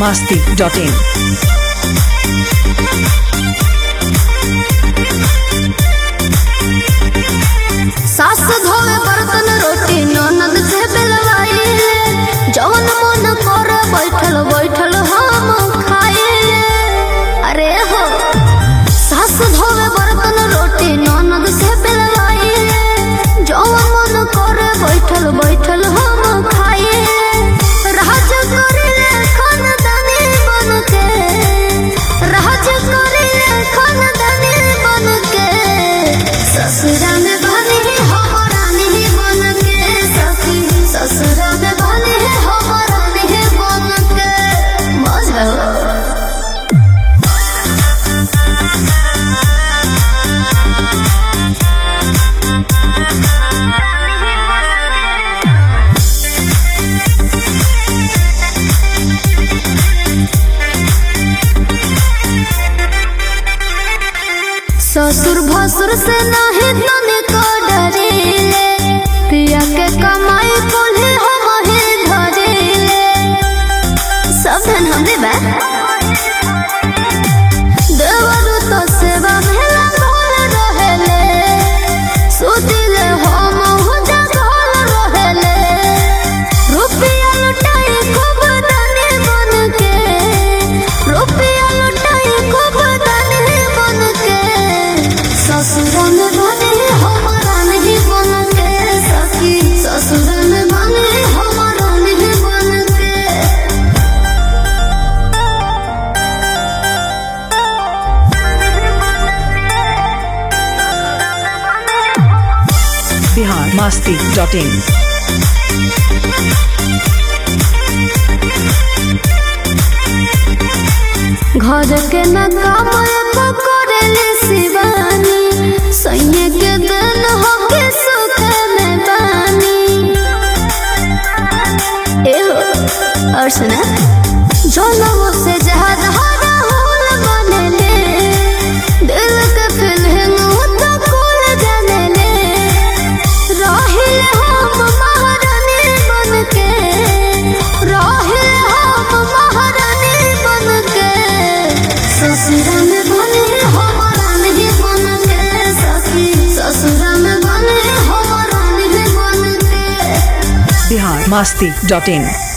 masti.in. सास धोवे बर्तन रोटी ननद से बेलवाइले जवन मन कर बैठल बैठल हम खाइले अरे हो सास धोवे बर्तन रोटी ननद से बेलवाइले जवन मन कर बैठल बैठल हम खाइले राज करिले खानदानी बन के राज करिले खानदानी बन के ससुरा में बने हमारा नहीं बन के सखी ससुरा में बने हमारा नहीं बन के मजा ससुर भसुर से नहीं तने को डरेले पिया के कमाई कोल्हे हम ही धरेले सब धन हमरे बा देवरु तो सेवा में लागल रहेले सुतिले हम हो जागल रहेले रुपया लुटाई खूब दानी बन के रुपया लुटाई खूब दानी बन के ससुरन बने हमारा नहीं बन के सखी ससुरन बने हमारा नहीं बन के Bihar masti.in. घर के न काम एको करेले शिवानी सैये के दिन हो के सुख में बानी एहो और सुना जोनवो से जहाज हरा होल बनेले दिल के फिल्म तो कुल जानेले रहिल हम महारानी बन के रहिल हम महारानी बन के ससुरा में बने हमारा नहीं बन के सखी ससुरा में बने हमारा नहीं बन के Bihar masti.in.